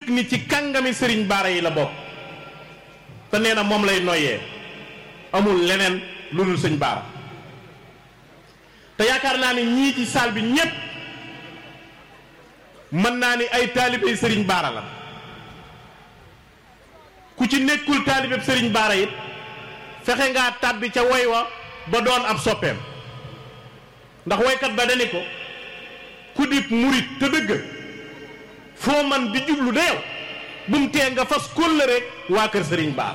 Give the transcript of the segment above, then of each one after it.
ni ci kàngami sëriñ baara yi la bokk te nee na moom lay noyyee amul leneen lu dul sëñ baara te yaakaar naa ni ñii ci saal bi ñépp mën naa ni ay taalibey sëriñ baara la ku ci nekkul taalibeb sëriñ baara it fexe ngaa tàbbi ca woy wa ba doon ab soppeem ndax woykat ba dani ko ku dib murit te dëgg foo man di jublu de yow bu mu tee nga fas kóllëre waa kër sëriñ baara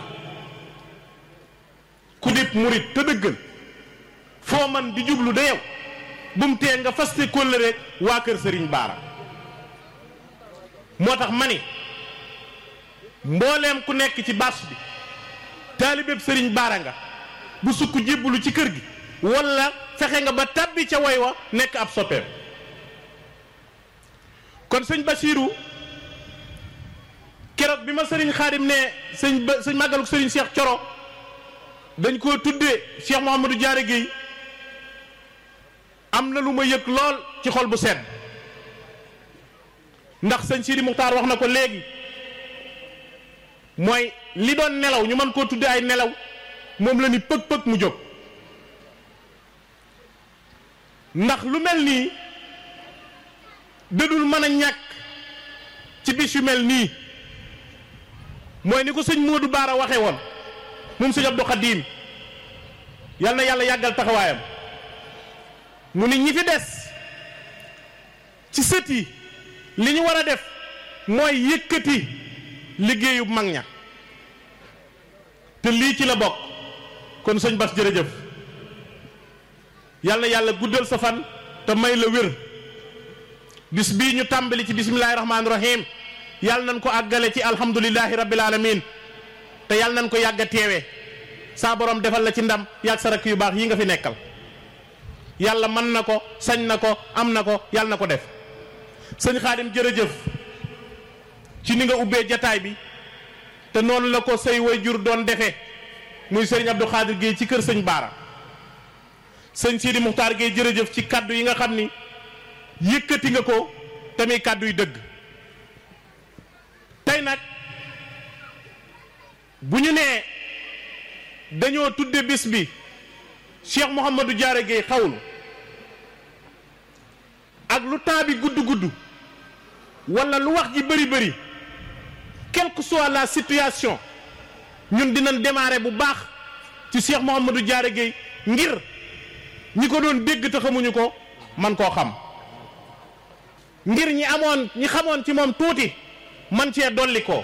ku dib murit te dëggal foo man di jublu de yow bu mu tee nga fas te kóllëre waa kër sëriñ baara moo tax ma ni mbooleem ku nekk ci bâche bi taalibeb sëriñ baara nga bu sukk jébbalu ci kër gi walla fexe nga ba tàbbi ca woy wa nekk ab soppeem kon sëñ Basiiru keroog bi ma sëriñ Xaadim ne sëñ ba sëñ màggaluk sëriñ Cheikh Coro dañ koo tuddee Cheikh Mouhamadou Diarra Guèye am na lu ma yëg lool ci xol bu sedd ndax sëñ Sidi Muxtaar wax na ko léegi mooy li doon nelaw ñu mën koo tuddee ay nelaw moom la ni pëg-pëg mu jóg ndax lu mel nii dadul mën a ñàkk ci bis yu mel nii mooy ni ko sëñ Modou Baara waxe woon moom sëñ Abdou Khadim yal na yàlla yàggal taxawaayam mu ni ñi fi des ci sët yi li ñu war a def mooy yëkkati liggéeyu mag ña te lii ci la bokk kon sëñ Bas jërëjëf yal na yàlla guddal sa fan te may la wér bis bii ñu tàmbali ci bisimilahi rahmaani rahim yàlla nañ ko àggale ci alhamdulilahi rabbil alamin te yàlla nañ ko yàgg a teewee saa borom defal la ci ndam yàgg sa rakk yu baax yi nga fi nekkal yàlla mën na ko sañ na ko am na ko yàlla na ko def sëñ xaadim jërëjëf ci ni nga ubbee jataay bi te noonu la ko say waajur doon defee muy sëriñ Abdou Khadir Guèye ci kër sëñ Baara sëñ Sidi Muxtaar Guèye jërëjëf ci kaddu yi nga xam ni yëkkati nga ko tamit kàddu yu dëgg tey nag bu ñu nee dañoo tudde bis bi Cheikh Mouhamadou Diarra Guèye xawlu ak lu temps bi gudd gudd wala lu wax ji bëri bëri quelle que soit la situation ñun dinañ démarrer bu baax ci Cheikh Mouhamadou Diarra Guèye ngir ñi ko doon dégg te xamuñu ko man koo xam ngir ñi amoon ñi xamoon ci moom tuuti man cee dolli ko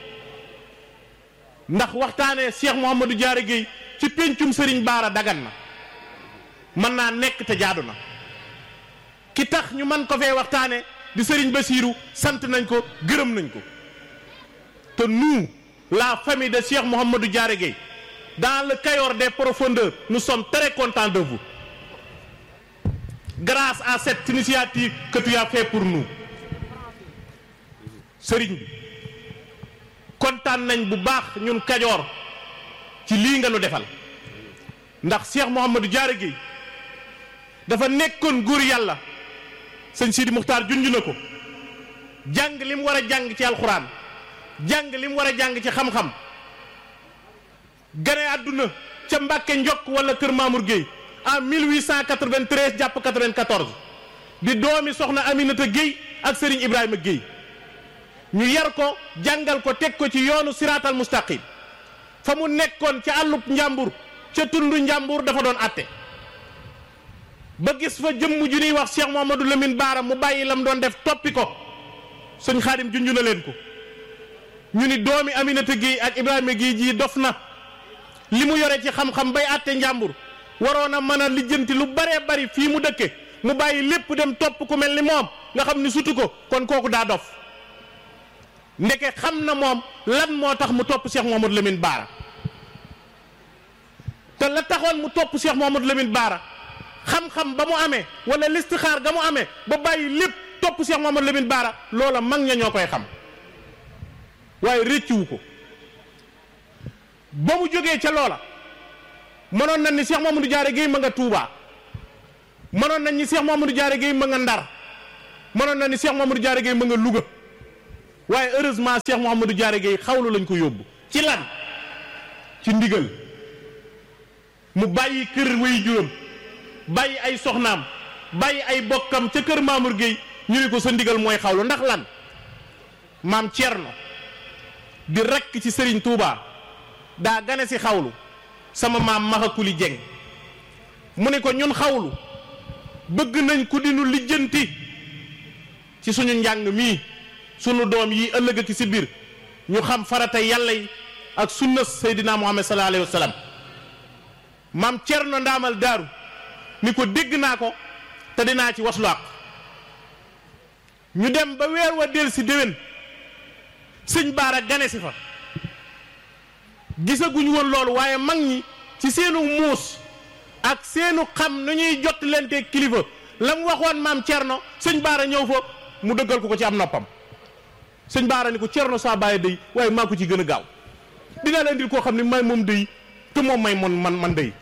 ndax waxtaanee Cheikh Mouhamadou Diarra Guèye ci péncum Serigne Baara dagan na mën naa nekk te jaadu na ki tax ñu man ko fee waxtaane di Serigne Bassirou sant nañ ko gërëm nañ ko te nous la famille de Cheikh Mouhamadou Diarra Guèye dans le Cayor des profondeurs nous sommes très contents de vous grâce à cette initiative que tu as fait pour nous sëriñ bi kontaan nañ bu baax ñun kajoor ci lii nga nu defal ndax Cheikh Mouhamadou Diarra Guèye dafa nekkoon góor yàlla sëñ Sidi Muxtaar junj na ko jàng li mu war a jàng ci alxuraan jàng li mu war a jàng ci xam-xam gane àdduna ca Mbàkke Njokk wala Kër Mamour Guèye en 1893 jàpp 94 di doomi soxna Aminata Guèye ak Serigne Ibrahima Guèye ñu yar ko jàngal ko teg ko ci yoonu siraatal mustaqim fa mu nekkoon ca àllub njàmbur ca tundu njàmbur dafa doon atte ba gis fa jëmm ju ñuy wax Cheikh Mouhamadou Lamine Baara mu bàyyi lam doon def toppi ko sëñ Xaadim junj na leen ko ñu ni doomi Aminata Guèye ak Ibrahima Guèye ji dof na li mu yore ci xam-xam bay atte njàmbur waroon a mën a lijjanti lu baree bari fii mu dëkke mu bàyyi lépp dem topp ku mel ni moom nga xam ni sutu ko kon kooku daa dof ndeke xam na moom lan moo tax mu topp Cheikh Mouhamadou Lamine Baara te la taxoon mu topp Cheikh Mouhamadou Lamine Baara xam-xam ba mu amee wala listixaar ga mu amee ba bàyyi lépp topp Cheikh Mouhamadou Lamine Baara loola mag ña ñoo koy xam waaye réccuwu ko ba mu jógee ca loola mënoon nañ ni Cheikh Mouhamadou Diarra Guèye ma nga Touba mënoon nañ ni Cheikh Mouhamadou Diarra Guèye ma nga Ndar mënoon nañ ni Cheikh Mouhamadou Diarra Guèye ma nga Louga waaye heureusement Cheikh Mouhamadou Diarra Gueye xawlu lañ ko yóbbu ci lan ci ndigal mu bàyyi kër way juróom bàyyi ay soxnaam bàyyi ay bokkam ca kër Mamour Gueye ñu ne ko sa ndigal mooy xawlu ndax lan maam Thierno di rekk ci Serigne Touba daa gane si xawlu sama maam Maxakuli Jeng mu ne ko ñun xawlu bëgg nañ ku dinu lijjanti ci suñu njàng mii sunu doom yi ëllëg ak si biir ñu xam farata yàlla yi ak sunna Seydina Muhammad sallallahu alayhi wa sallam maam Thierno ndaamal daaru ni ko dégg naa ko te dinaa ci waslu ak ñu dem ba weer wa del si déwén sëñ baara gane si fa gisaguñu woon loolu waaye mag ñi ci seenu muus ak seenu xam nu ñuy jot lente kilifa la mu waxoon maam Thierno sëñ baara ñëw fa mu dëggal ko ko ci am noppam sëñ baara ni ko Thierno saa bàyyi day waaye maa ko ci gën a gaaw dinaa la indil koo xam ne may moom day te moom may mon man man day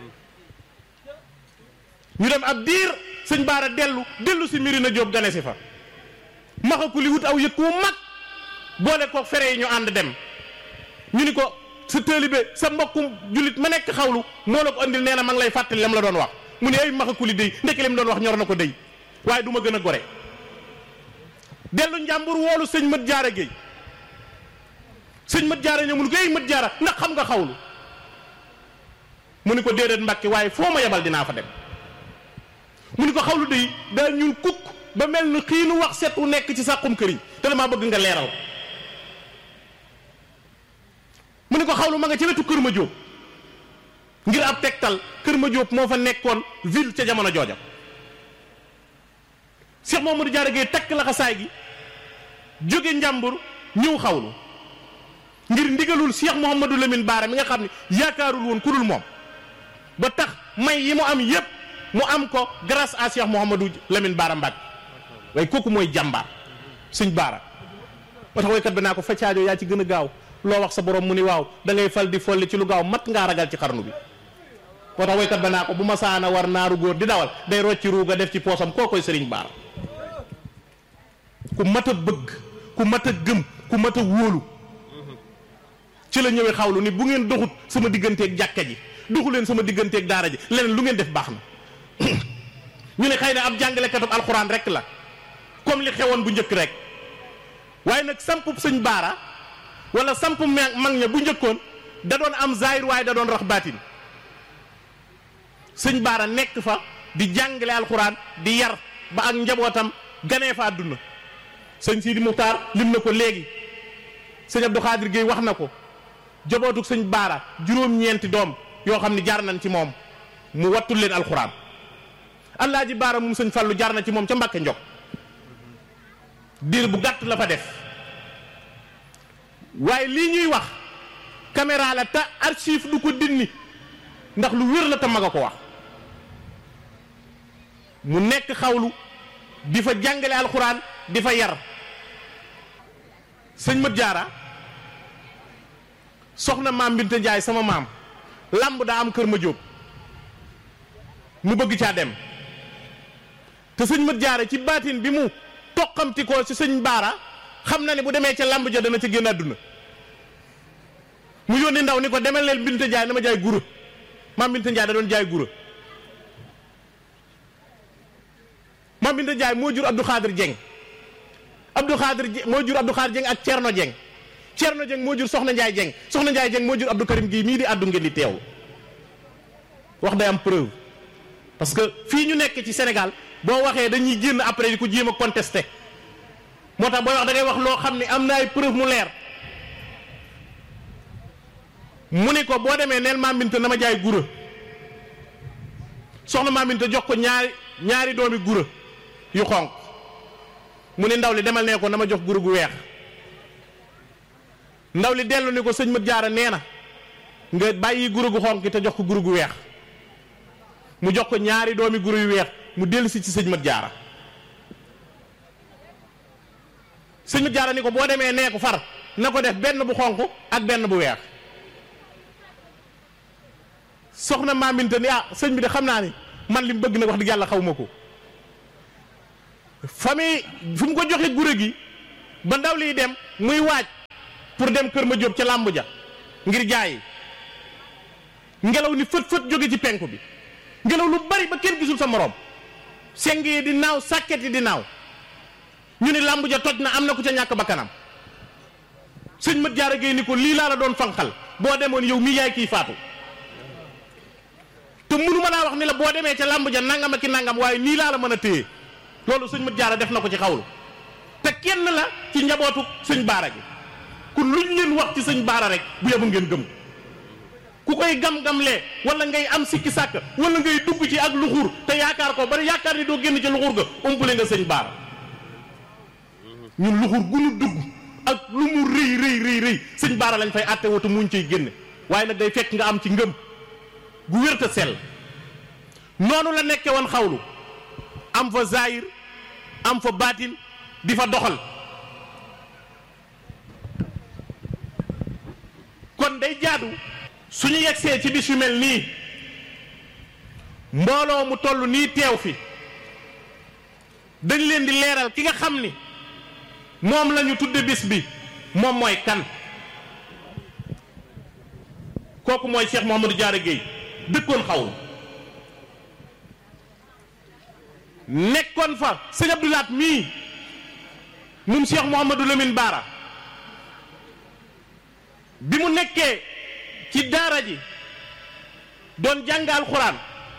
ñu dem ab diir sëñ baara dellu dellu si Mirina Diop gane si fa maxa ku li wut aw yëg wu mag boole ko fere yi ñu ànd dem ñu ni ko sa taalibe sa mbokkum jullit ma nekk xawlu moo la ko andil nee na ma ngi lay fàttali lam la doon wax mu ne ay maxa ku li day ndekki lim doon wax ñor na ko day waaye du ma gën a gore dellu njàmbur woolu sëñ mët jaara géey sëñ mët jaara ñëw mu ni ko ay mët jaara ndax xam nga xawlu mu ni ko déedéet mbàkki waaye foo ma yebal dinaa fa dem mu ni ko xawlu day daa ñuul kukk ba mel ni xiinu wax set wu nekk ci sàqum këriñ te damaa bëgg nga leeral mu ni ko xawlu ma nga ci wetu kër ma jóob ngir ab tegtal kër ma jóob moo fa nekkoon ville ca jamono jooja Cheikh Mamadou Diarra Gueye takk laxasaay gi jóge njàmbur ñëw xawlu ngir ndigalul Cheikh Mouhamadou Lamine Baara mi nga xam ne yaakaarul woon ku dul moom ba tax may yi mu am yépp mu am ko grâce à Cheikh Mouhamadou Lamine Baara Mbacke waaye kooku mooy jàmbaar sëñ Baara ba tax waykat bi naa ko faccaajo yaa ci gën a gaaw loo wax sa borom mu ni waaw da ngay fal di folli ci lu gaaw mat ngaa ragal ci xarnu bi moo tax waykat ba naa ko bu ma saana war naaru góor di dawal day rocci ruuga def ci poosam koo koy sëriñ Baara ku mat a bëgg ku mat a gëm ku mat a wóolu ci la ñëwee xawlu ni bu ngeen doxut sama digganteeg jàkka ji doxu leen sama digganteeg daara ji leneen lu ngeen def baax na ñu ne xëy na ab jàngalekatub alxuraan rek la comme li xewoon bu njëkk rek waaye nag sampub sëñ baara wala samp mag ña bu njëkkoon da doon am zaahir waaye da doon rax baatin sëñ baara nekk fa di jàngale alxuraan di yar ba ak njabootam ganee fa àdduna sëñ Sidi Muxtaar lim na ko léegi sëñ Abdou Khadir Gueye wax na ko jobootuk sëñ baara juróom-ñeenti doom yoo xam ne jaar nañ ci moom mu wattul leen alxuraan Allaaji baara moom sëñ Fallu jaar na ci moom ca Mbàkke Njog diir bu gàtt la fa def waaye lii ñuy wax caméra la te archive du ko dinni ndax lu wér la te mag a ko wax mu nekk xawlu di fa jàngale alxuraan di fa yar sëñ Mat Jaara soxna maam Binta Njaay sama maam lamb daa am kër ma jóob mu bëgg caa dem te sëñ Mat Jaara ci baatin bi mu toqamti ko ci sëñ Baara xam na ne bu demee ca lamb ja dana ca génn àdduna mu yónni ndaw ni ko demel leen Binta Njaay dama jaay gura maam Binta Njaay da doon jaay gura maam Binta Njaay moo jur Abdou Khadir Dieng Abdou Khadir moo jur Abdou Khadir Dieng ak Thierno Dieng Thierno Dieng moo jur Soxna Njaay Dieng Soxna Njaay Dieng moo jur Abdou Karim gii mii di àddu ngeen di teew wax day am preuve parce que fii ñu nekk ci Sénégal boo waxee dañuy génn après di ko jéem a contesté moo tax booy wax da ngay wax loo xam ne am na ay preuve mu leer mu ni ko boo demee neel Maam Binta na ma jaay gura soxna Maam Binta jox ko ñaari ñaari doomi gura yu xonq mu ne ndaw li demal nee ko na ma jox gura gu weex ndaw li dellu ni ko sëñ Mat Jaara nee na nga bàyyi gura gu xonq te jox ko gura gu weex mu jox ko ñaari doomi gura yu weex mu dellu si ci sëñ Mat Jaara sëñ Mat Jaara ni ko boo demee nee ko far na ko def benn bu xonq ak benn bu weex soxna maaminte ni ah sëñ bi de xam naa ni man li mu bëgg nag wax dëgg yàlla xaw ma ko famille fu mu ko joxe gure gi ba ndaw liy dem muy waaj pour dem kër ma jóob ca làmb ja ngir jaayi ngelaw ni fët fët jóge ci penku bi ngelaw lu bari ba kenn gisul sa moroom seng yi di naaw sàkket yi di naaw ñu ni làmb ja toj na am na ku ca ñàkk bakkanam sëñ mat jaara géey ni ko lii laa la doon fanqal boo demoon yow mii yaay kii faatu te mënu ma laa wax ni la boo demee ca làmb ja nangam ak ki nangam waaye nii laa la mën a téye loolu sëñ mat jaara def na ko ci xawlu te kenn la ci njabootu sëñ baara gi kun luñ leen wax ci sëñ baara rek bu yabu ngeen gëm ku koy gam-gamlee wala ngay am sikki sàkk wala ngay dugg ci ak luxur te yaakaar ko bari yaakaar ni doo génn ci luxur ga umpule nga sëñ baara ñun luxur gu ñu dugg ak lu mu rëy rëy rëy rëy sëñ baara lañ fay àtte watu muñ ciy génne waaye nag day fekk nga am ci ngëm gu wér te sell noonu la nekke woon xawlu am fa zahir am fa baatin di fa doxal kon day jaadu suñu yegsee ci bis yu mel nii mbooloo mu toll nii teew fi dañ leen di leeral ki nga xam ni moom la ñu tudde bis bi moom mooy kan kooku mooy Cheikh Mouhamadou Diarra Guèye dëkkoon xawlu nekkoon fa sëñ Abdoulaat mii moom Cheikh Mouhamadou Lamine Bara bi mu nekkee ci daara ji doon jàng alxuraan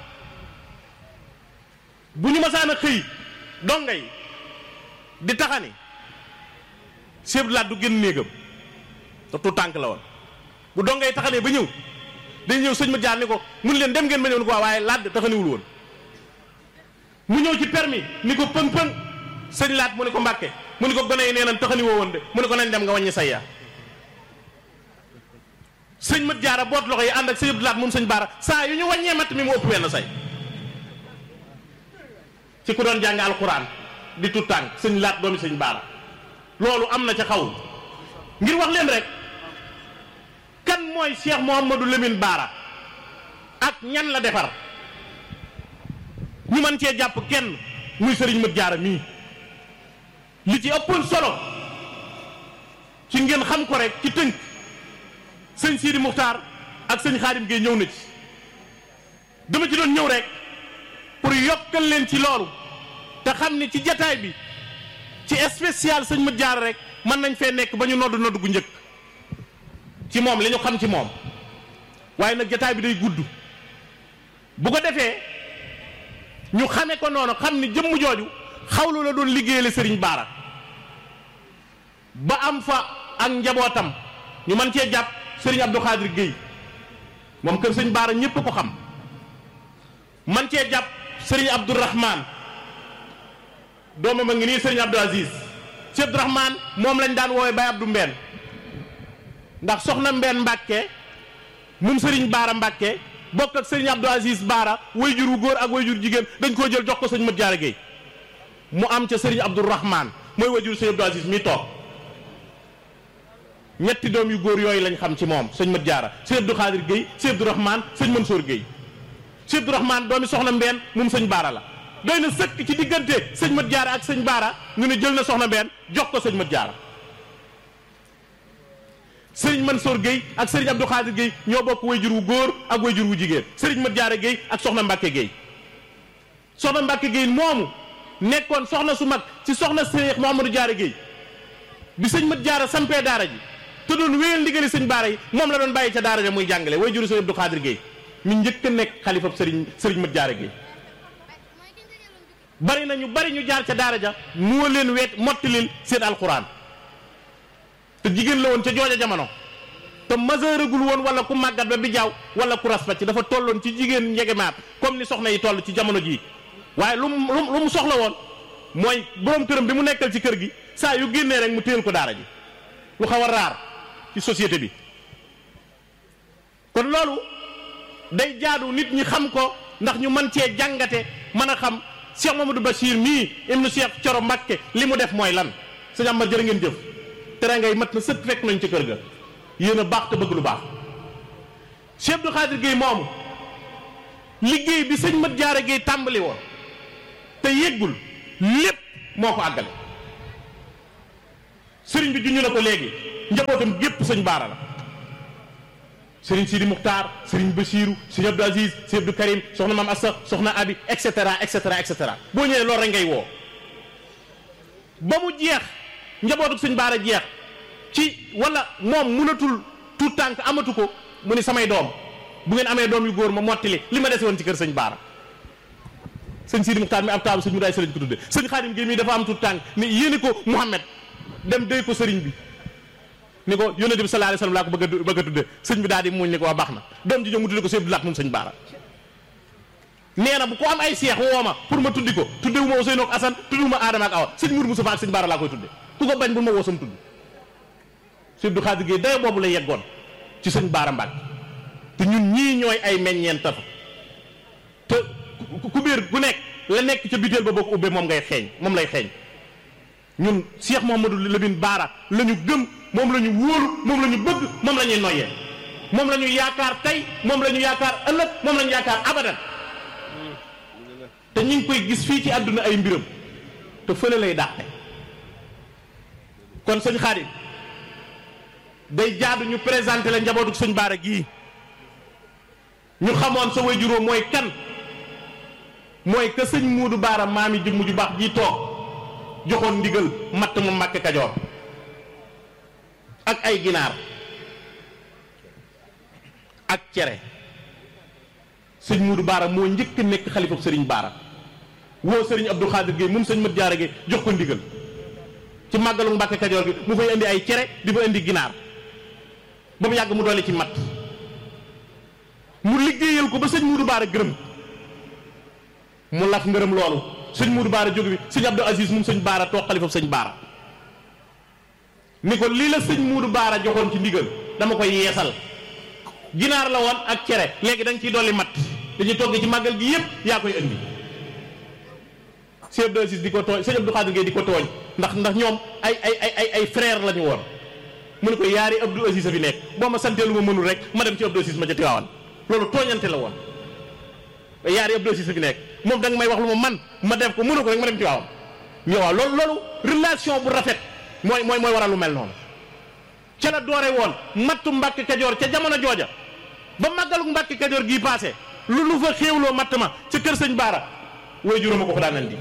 bu ñu masaan a xëy donga yi di taxani Cheikh Abdoulaat du génn néegam te tu tànk la woon bu donga yi taxanee ba ñëw dañ ñëw sëñ ma jaar ni ko mun leen dem ngeen ma ñëw ni ko waaye laat taxaniwul woon mu ñëw ci permis ni ko pëng pëng sëñ laat mu ne ko mbàkke mu ne ko gone yi nee nañ taxani woo woon de mu ne ko nañ dem nga wàññi say yaa sëñ mat jaara boot loxo yi ànd ak sëñ Abdou Laat moom sëñ baara saa yu ñu wàññee matt mi mu ëpp wenn say ci ku doon jàng alquran di tut tànk sëñ laat doomi sëñ baara loolu am na ca xawul ngir wax leen rek kan mooy Cheikh Mouhamadou Lamine Bara ak ñan la defar ñu mën cee jàpp kenn muy sëriñ mat jaara mii li ci ëppoon solo ci ngeen xam ko rek ci tënk sëñ Sidi Muxtaar ak sëñ Xaadim Gueye ñëw na ci dama ci doon ñëw rek pour yokkal leen ci loolu te xam ni ci jataay bi ci spécial sëñ mat jaara rek mën nañ fee nekk ba ñu nodd nodd gu njëkk ci moom li ñu xam ci moom waaye nag jataay bi day gudd bu ko defee ñu xame ko noonu xam ni jëmm jooju xawlu la doon liggéeyale sëriñ baara ba am fa ak njabootam ñu mën cee jàpp sëriñ Abdou Khadir Guèye moom kër sëñ baara ñépp ko xam man cee jàpp sëriñ Abdourahman doomam a ngi nii sëriñ Abdou Aziz si Abdourahman moom lañ daan woowee Baye Abdou Mbène ndax soxna Mbène Mbàkke moom sëriñ baara Mbàkke bokk ak sëriñ Abdou Aziz Baara wayjur wu góor ak wayjur jigéen dañ koo jël jox ko sëñ Mat Jaara Géey mu am ca sëriñ Abdourahman mooy wayjur sëñ Abdou Aziz mi toog ñetti doom yu góor yooyu lañ xam ci moom sëñ Mat Jaara sëñ Abdou Khadir Géey sëñ Abdourahman sëñ Mansour Géey sëñ Abdourahman doomi soxna Mbeen moom sëñ Baara la doy na sëkk ci diggante sëñ Mat Jaara ak sëñ Baara ñu ne jël na soxna Mbeen jox ko sëñ Mat Jaara sëriñ Mansour Guèye ak sëriñ Abdou Khadir Guèye ñoo bokk wayjur wu góor ak wayjur wu jigéen sëriñ Mat Jaara Guèye ak soxna Mbàkke Guèye soxna Mbàkke Guèye moomu nekkoon soxna su mag ci soxna Seex Mouhamadou Jaara Guèye bi sëñ Mat Jaara sampee daara ji te doon wéyal ndigali sëñ baara yi moom la doon bàyyi ca daara ja muy jàngale wayjuru sëriñ Abdou Khadir Guèye mi njëkk a nekk xalifab sëriñ sëriñ Mat Jaara Guèye bari na ñu bari ñu jaar ca daara ja moo leen weet mottilil seen alxuraan te jigéen la woon ca jooja jamono te majeuragul woon wala ku màggat ba bi jaaw wala ku raspa ci dafa tolloon ci jigéen njegemaat comme ni soxna yi toll ci jamono jii waaye lu mu lu mu soxla woon mooy borom këram bi mu nekkal ci kër gi saa yu génnee rek mu téyel ko daara ji lu xaw a raar ci société bi kon loolu day jaadu nit ñi xam ko ndax ñu mën cee jàngate mën a xam Cheikh Mamadou Bachir mii ibnu Cheikh Coro Mbakke li mu def mooy lan sëñ Amar jërë ngeen jëf tere ngay mat na sëkk fekk nañ ci kër ga yéen a baax te bëgg lu baax Cheikh Abdou Khadir Gueye moomu liggéey bi sëñ Mat Jaara Gueye tàmbali woon te yéggul lépp moo ko àggale sëriñ bi juñu na ko léegi njabootam gépp sëñ baara la sëriñ Sidi Muxtaar sëriñ Basiiru sëriñ Abdou Aziz sëriñ Abdou Karim soxna maam Assa soxna Abi et cetera et cetera et cetera boo ñëwee loolu rek ngay woo ba mu jeex njabootu sëñ baara jeex ci wala moom mënatul tout tànk amatu ko mu ni samay doom bu ngeen amee doom yu góor ma mottali li ma dese woon ci kër sëñ baara sëñ Sidi Muxtaar mi ab taabu sëñ mu daay sëriñ ko tudde sëñ Xaadim Géey mii dafa am tout tànk ni yéeni ko Muhammad dem déy ko sëriñ bi ni ko yónnent bi sallallahu alayhi wasallam laa ko bëgg a bëgg a tudde sëñ bi daal di muñ ni ko waa baax na doom ji ñëw mu tudde ko sëñ Abdou Lahat moom sëñ baara nee na bu ko am ay seex woo ma pour ma tuddi ko tudde wu ma Ousseynou ak Assane tudde wu ma Adama ak Awa sëñ Mourou Moustapha ak sëñ baara laa koy tudde ku ko bañ bul ma woo sam tudd sëñ Abdou Khadir Gueye dayo boobu la yeggoon ci sëñ baara Mbàkke te ñun ñii ñooy ay meññeent fa te ku biir gu nekk la nekk ca biteel ba boo ko ubbee moom ngay xeeñ moom lay xeeñ ñun Cheikh Mouhamadou Lamine Baara la ñu gëm moom la ñu wóolu moom la ñu bëgg moom la ñuy noyyee moom la ñu yaakaar tey moom la ñu yaakaar ëllëg moom la ñu yaakaar abadan te ñu ngi koy gis fii ci àdduna ay mbiram te fële lay dàqe kon sëñ Xaadim day jaadu ñu présenté la njabootu sëñ Baara gii ñu xamoon sa wajuróom mooy kan mooy que sëñ Muudu Baara maami jëmm ju baax ji toog joxoon ndigal matt mu Mbàkke Kajoor ak ay ginaar ak cere sëñ Muudu Baara moo njëkk nekk xalifab sëriñ Baara woo sëriñ Abdou Khadir Gueye moom sëñ Mat Jaara Gueye jox ko ndigal ci màggalu Mbàkke Kajoor gi mu fay indi ay cere di fa indi ginaar ba mu yàgg mu dolli ci matt mu liggéeyal ko ba sëñ Muudu Baara gërëm mu laf ngërëm loolu sëñ Muudu Baara jóge bi sëñ Abdou Aziz moom sëñ Baara toog xalifab sëñ Baara ni ko lii la sëñ Muudu Baara joxoon ci ndigal dama koy yeesal ginaar la woon ak cere léegi da nga ciy dolli matt dañuy togg ci màggal gi yëpp yaa koy indi sëñ Abdou Aziz di ko tooñ sëñ Abdou Khadir Gueye di ko tooñ ndax ndax ñoom ay ay ay ay ay frère la ñu woon mu ne ko yaari Abdou Aziz a fi nekk boo ma santee lu ma mënul rek ma dem ci Abdou Aziz ma ca Tiwaawan loolu tooñante la woon yaari Abdou Aziz a fi nekk moom da nga may wax lu ma man ma def ko mënu ko rek ma dem Tiwaawan mais waaw loolu loolu relation bu rafet mooy mooy mooy waral lu mel noonu ca la doore woon mattu Mbàkke Kajoor ca jamono jooja ba màggalu Mbàkke Kajoor gii passé lu lu fa xéewloo matt ma ca kër sëñ Baara way juróoma ko fa daan andi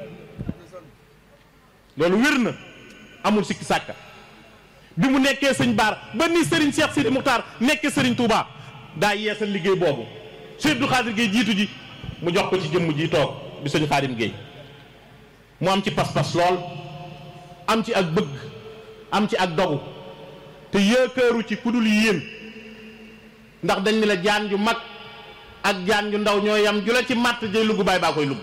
loolu wér na amul sikki sàkka bi mu nekkee sëñ Baara ba ni Serigne Cheikh Sidi Muxtaar nekkee Serigne Touba daa yeesal liggéey boobu Sëñ Abdou Khadir Gueye jiitu ji mu jox ko ci jëmm ji toog di sëñ Xaadim Gueye mu am ci pas-pas lool am ci ak bëgg am ci ak dogu te yaakaaru ci ku dul yéen ndax dañ ni la jaan ju mag ak jaan ju ndaw ñoo yam ju la ci màtt jay lugg baay baa koy lugg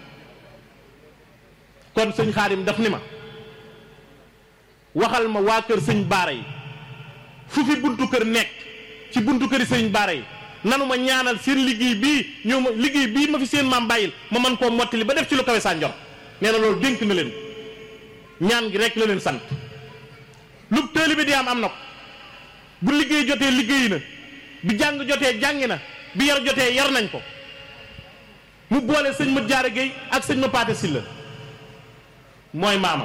kon sëñ Xaadim daf ni ma waxal ma waa kër sëñ Baara yi fu fi buntu kër nekk ci buntu këri sëñ Baara yi nanu ma ñaanal seen liggéey bii ñëw ma liggéey bii ma fi seen maam bàyyil ma mën koo mottali ba def ci lu kawe saa njor nee na loolu dénk na leen ñaan gi rek la leen sant lu taalibe di am am na ko bu liggéey jotee liggéey na bi jàng jotee jàngi na bi yar jotee yar nañ ko mu boole sëñ ma jaara géey ak sëñ ma paate silla mooy maamam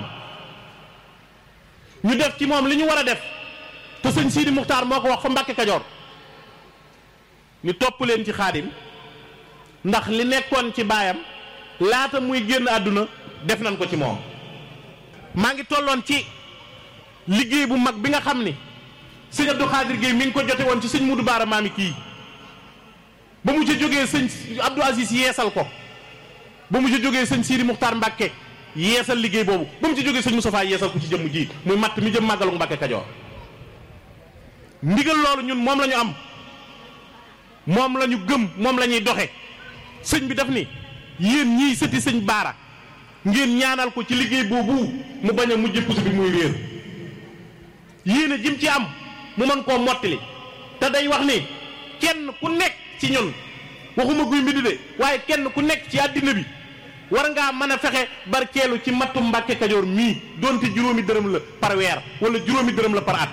ñu def ci moom li ñu war a def te sëñ Sidi Muxtaar moo ko wax fa Mbàkke Kajoor ñu topp leen ci xaadim ndax li nekkoon ci baayam laata muy génn àdduna def nañ ko ci moom maa ngi tolloon ci liggéey bu mag bi nga xam ni sëñ Abdou Khadir Gueye mi ngi ko jote woon ci sëñ Mudu Baara maami kii ba mu ca jógee sëñ Abdou Aziz yeesal ko ba mu ca jógee sëñ Sidi Muxtaar Mbàkke yeesal liggéey boobu ba mu ci jógee sëñ Moustapha yeesal ko ci jëmm ji muy matt mi jëm màggalu Mbàkke Kajoor ndigal loolu ñun moom la ñu am moom la ñu gëm moom la ñuy doxe sëñ bi daf ni yéen ñii sëti sëñ Baara ngeen ñaanal ko ci liggéey boobu mu bañ a mujj puso bi muy réer yéen a jim ci am mu mën koo mottali te day wax ni kenn ku nekk ci ñun waxuma guy mbind de waaye kenn ku nekk ci àddina bi war ngaa mën a fexe barkeelu ci mattu Mbàkke Kajoor mii doonte juróomi dërëm la par weer wala juróomi dërëm la par at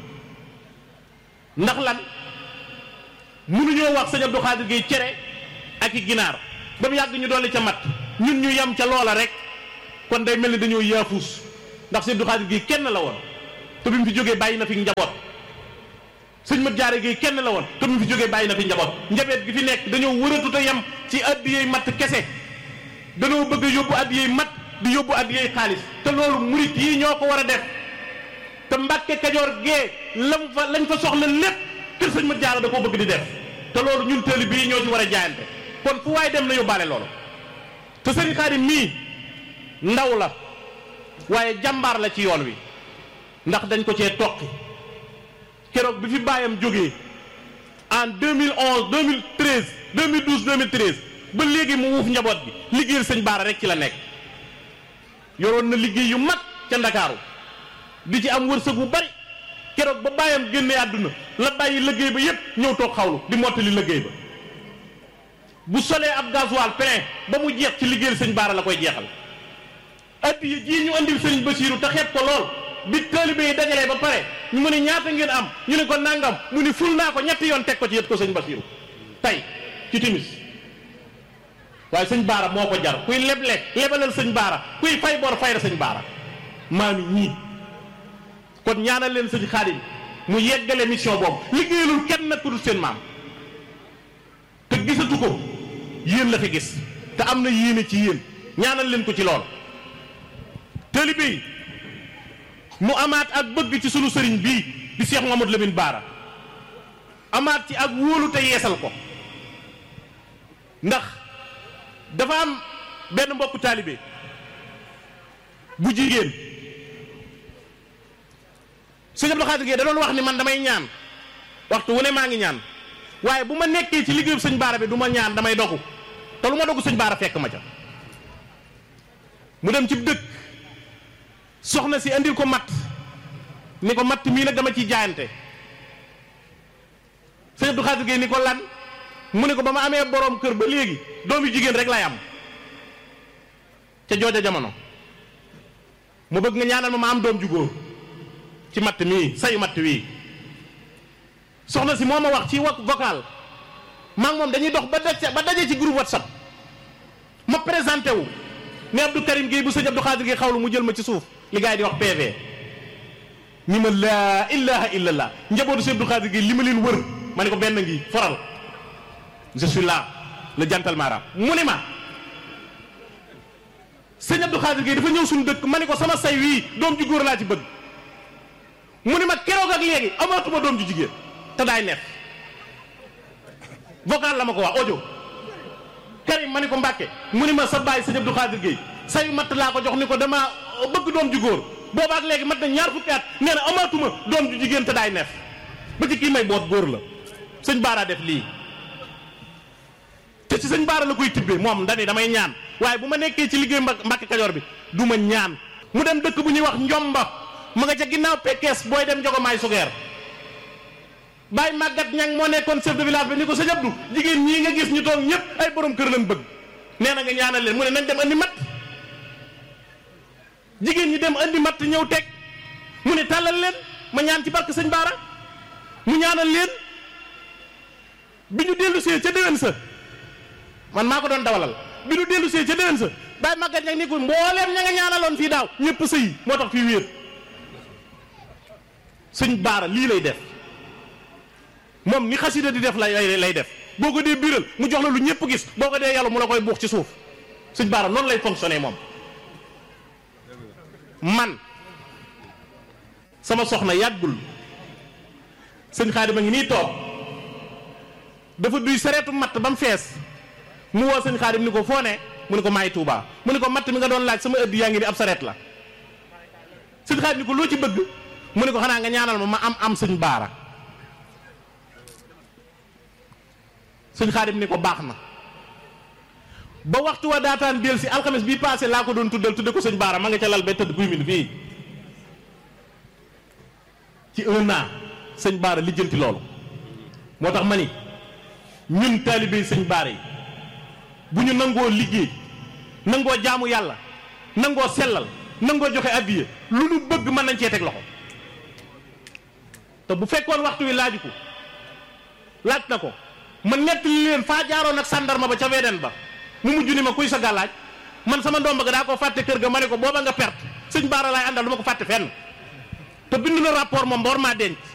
ndax lan mënuñoo wax sëñ Abdou Khadir Gueye cere ak i ginaar ba mu yàgg ñu dolli ca mat ñun ñu yem ca loola rek kon day mel ni dañoo yaafuus ndax sëñ Abdou Khadir Gueye kenn la woon te bi mu fi jógee bàyyi na fi njaboot sëñ Mat Jaare Gueye kenn la woon te bi mu fi jógee bàyyi na fi njaboot njabeet gi fi nekk dañoo wëratu te yem ci addiyey matt kese dañoo bëgg a yóbbu addiyey matt di yóbbu addiyey xaalis te loolu murit yi ñoo ko war a def te Mbàkke Kajoor gee lam fa lañ fa soxla lépp kër sëñ Mat Jaara da koo bëgg di def te loolu ñun tëli bii ñoo ci war a jaayante kon fu waay dem na yóbbaale loolu te sëñ Xaadim mii ndaw la waaye jàmbaar la ci yoon wi ndax dañ ko cee toqi keroog bi fi bàyyam jógee en 2011 2013 2012 2013 ba léegi mu wuuf njaboot bi liggéeyal sëñ Baara rek ci la nekk yoroon na liggéey yu mag ca Ndakaaru di ci am wërsëg bu bari keroog ba bàyyam génnee àdduna la bàyyi liggéey ba yépp ñëw toog xawlu di mottali liggéey ba bu solee ab gasoil plein ba mu jeex ci liggéeyal sëñ Baara la koy jeexal addiya jii ñu andil sëñ Basiiru te xeeb ko lool bi taalibe yi dajalee ba pare ñu mu ne ñaata ngeen am ñu ne ko nangam mu ni ful naa ko ñetti yoon teg ko ci yët ko sëñ Basiiru tey ci timis waaye sëñ Baara moo ko jar kuy leble lebalal sëñ Baara kuy fay bor fay la sëñ Baara maami ñii kon ñaanal leen sëñ Xaadim mu yeggale mission boobu liggéeyalul kenn nag ku dul seen maam te gisatu ko yéen la fi gis te am na yéene ci yéen ñaanal leen ko ci lool taalibe yi mu amaat ak bëgg ci sunu sëriñ bii di Cheikh Mouhamadou Lamine Baara amaat ci ak wóolu te yeesal ko ndax dafa am benn mbokku taalibe bu jigéen sëñ Abdou Khadir Gueye da doon wax ni man damay ñaan waxtu wu ne maa ngi ñaan waaye bu ma nekkee ci liggéeyu sëñ Baara bi du ma ñaan damay dogu te lu ma dogu sëñ Baara fekk ma ca mu dem ci dëkk soxna si andil ko matt ni ko matt mii nag dama ciy jaayante sëñ Abdou Khadir Gueye ni ko lan mu ne ko ba ma amee boroom kër ba léegi doom yu jigéen rek lay am ca jooja jamono mu bëgg nga ñaanal ma ma am doom ju góor ci matt mii sayu matt wii soxna si moo ma wax ci wa vocal maa ngi moom dañuy dox ba daje ba daje ci groupe whatsapp ma présenté wu ne Abdou Karim Gueye bu sëñ Abdou Khadir Gueye xawlu mu jël ma ci suuf li gars yi di wax PV ni ma laa ilaha illallah njabootu sëñ Abdou Khadir Gueye li ma leen wër ma ne ko benn ngi foral je suis là le gentleman rap mu ne ma sëñ Abdou Khadir Gueye dafa ñëw suñu dëkk ma ne ko sama say wii doom ju góor laa ci bëgg mu ne ma keroog ak léegi amatuma doom ju jigéen te daay neef vocal la ma ko wax audio Karim ma ni ko Mbàkke mu ni ma sa bàyyi sëñ Abdou Khadir Gueye sayu matt laa ko jox ni ko dama bëgg doom ju góor boobaak léegi mat na ñaar fukki at nee na amatuma doom ju jigéen te daay neef ba ci kii may boot góor la sëñ Baara def lii te ci sëñ Baara la koy tibbee moom dani damay ñaan waaye bu ma nekkee ci liggéey Mbàkke Kajoor bi du ma ñaan mu dem dëkk bu ñuy wax njomba ma nga ca ginnaaw pekkees booy dem jogomaay sugeer Baye Maguette Niang moo nekkoon chef de village bi ni ko sëñ Abdou jigéen ñii nga gis ñu toog ñëpp ay borom kër lañ bëgg nee na nga ñaanal leen mu ne nañ dem andi matt jigéen ñi dem andi matt ñëw teg mu ne tàllal leen ma ñaan ci barke sëñ Baara mu ñaanal leen bi ñu dellu see ca déwén sa man maa ko doon dawalal bi ñu dellu see ca déwén sa Baye Maguette Niang ni ko mbooleem ña nga ñaanaloon fii daaw ñëpp sëy moo tax fii wéer sëñ Baara lii lay def moom ni xasida di def lay lay def boo ko dee biiral mu jox la lu ñëpp gis boo ko dee yàlla mu la koy buux ci suuf sëñ Baara noonu lay fonctionner moom man sama soxna yàggul sëñ Xaadim a ngi nii toog dafa duy sareetu matt ba mu fees mu woo sëñ Xaadim ni ko foo ne mu ne ko maay Tuubaa mu ne ko matt mi nga doon laaj sama ëdd yaa ngi ni ab sareet la sëñ Xaadim ni ko loo ci bëgg mu ne ko xanaa nga ñaanal ma ma am am sëñ Baara sëñ Xaadim ni ko baax na ba waxtu wa daataan del si alxames bii passé laa ko doon tuddal tudde ko sëñ Baara ma nga ca lal ba tëdd guy min fii ci un an sëñ Baara lijjanti loolu moo tax ma ni ñun taalibe sëñ Baara yi bu ñu nangoo liggéey nangoo jaamu yàlla nangoo sellal nangoo joxe addiya lu nu bëgg mën nañ cee teg loxo te bu fekkoon waxtu wi laaju ko laaj na ko ma nettali leen faa jaaroon ak sàndarma ba ca weeden ba mu mujj ni ma kuy sa gàllaaj man sama ndomba ga daa ko fàtte kër ga ma ne ko booba nga perte sëñ Baara laay àndal du ma ko fàtte fenn te bind na rapport moom ba war maa denc